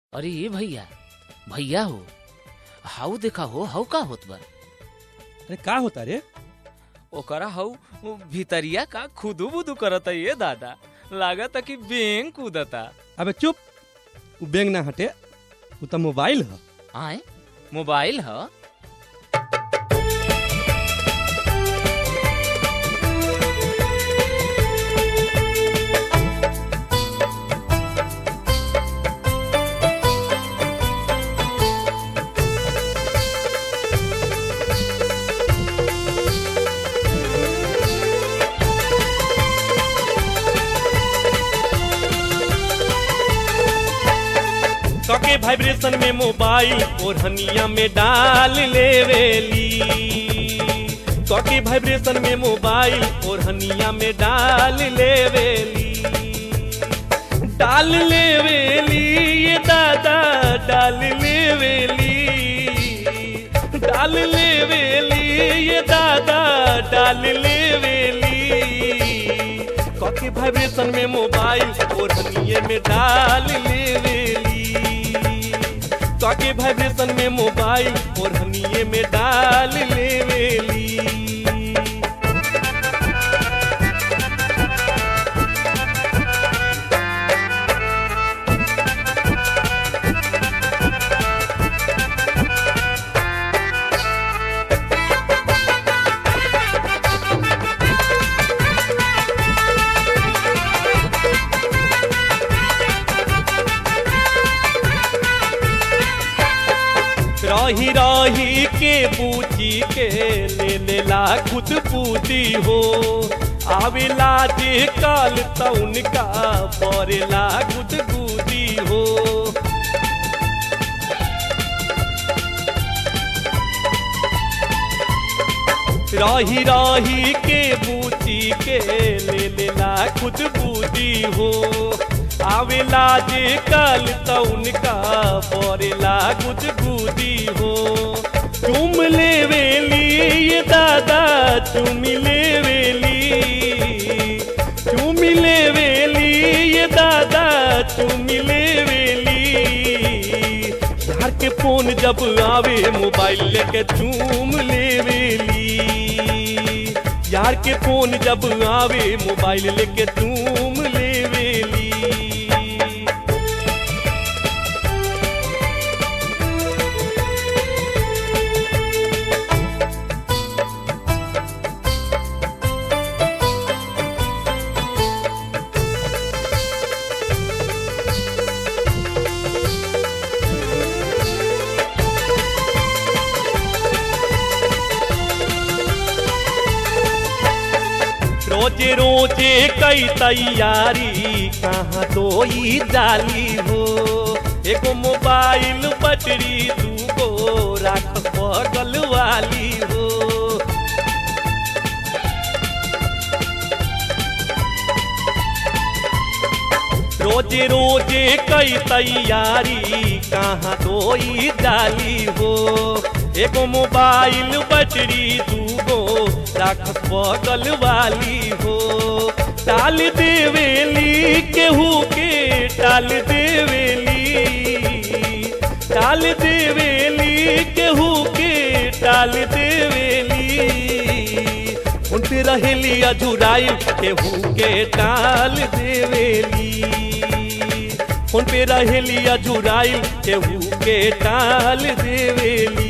अरे ये भैया भैया हो हाउ देखा हो हाउ का होत बा अरे का होता रे ओकरा हाउ भितरिया का खुदू बुदू करता ये दादा लागत कि बेंग कूदता अबे चुप उ बेंग ना हटे उ त मोबाइल ह आए मोबाइल ह कके वाइब्रेशन में मोबाइल ओढ़निया में डाल लेवेली कके वाइब्रेशन में मोबाइल ओढ़निया में डाल लेवेली डाल लेवेली ये दादा डाल लेवेली डाल लेवेली ये दादा डाल लेवेली कके वाइब्रेशन में मोबाइल ओढ़निए में डाल लेवेली कके वाइब्रेशन में मोबाइल ओढ़निए में डाल लेवेली रही रही के पूछी के ले लेला खुद पूती हो आवेला जे काल तउन का परेला खुद बूदी हो रही रही के बूती के ले लेला खुद बूदी हो आवेला जे कल तउन का परेला गुद गुदी हो चुम लेवेली ये दादा चुम लेवेली चुम लेवेली ये दादा चुम लेवेली यार के फोन जब आवे मोबाइल लेके चूम लेवेली यार के फोन जब आवे मोबाइल लेके चूम लेवेली रोजे रोजे कई तैयारी कहाँ तो ई डाली हो एगो मोबाइल बटरी दूगो राख बगल वाली हो रोजे रोजे कई तैयारी कहाँ तो ई डाली हो एगो मोबाइल बटरी दूगो राख बगल वाली हो टाल देवेली केहू के टाल देवेली टाल देवेली केहू के टाल देवेली उन पे रहेली अजुराइल केहू के टाल देवेली उन पे रहेली अजुराइल केहू के टाल देवेली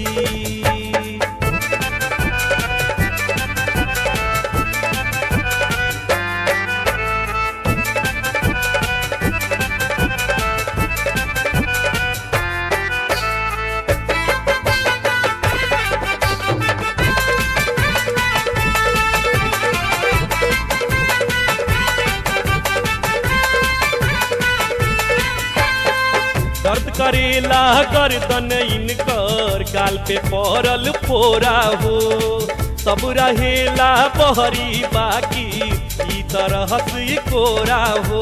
दर्द करेला गर्दन इनकर गाल पे पड़ल फोरा हो सब रहेला बहरी बाकी ई तरह से कोरा हो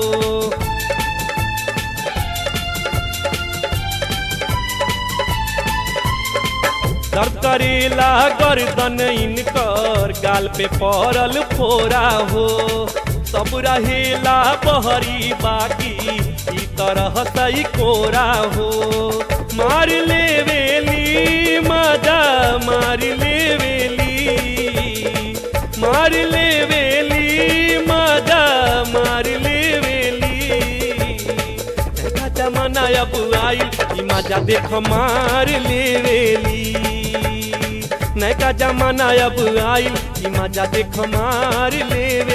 दर्द करेला गर्दन इनकर गाल पे पड़ल फोरा हो सब रहेला बहरी बाकी ई तरह सही कोरा हो मार ले वेली मजा मार ले वेली मार ले वेली मजा मार ले वेली नैका जमाना अब आइल ई मजा देख मार ले वेली नैका जमाना अब आइल ई मजा देख मार ले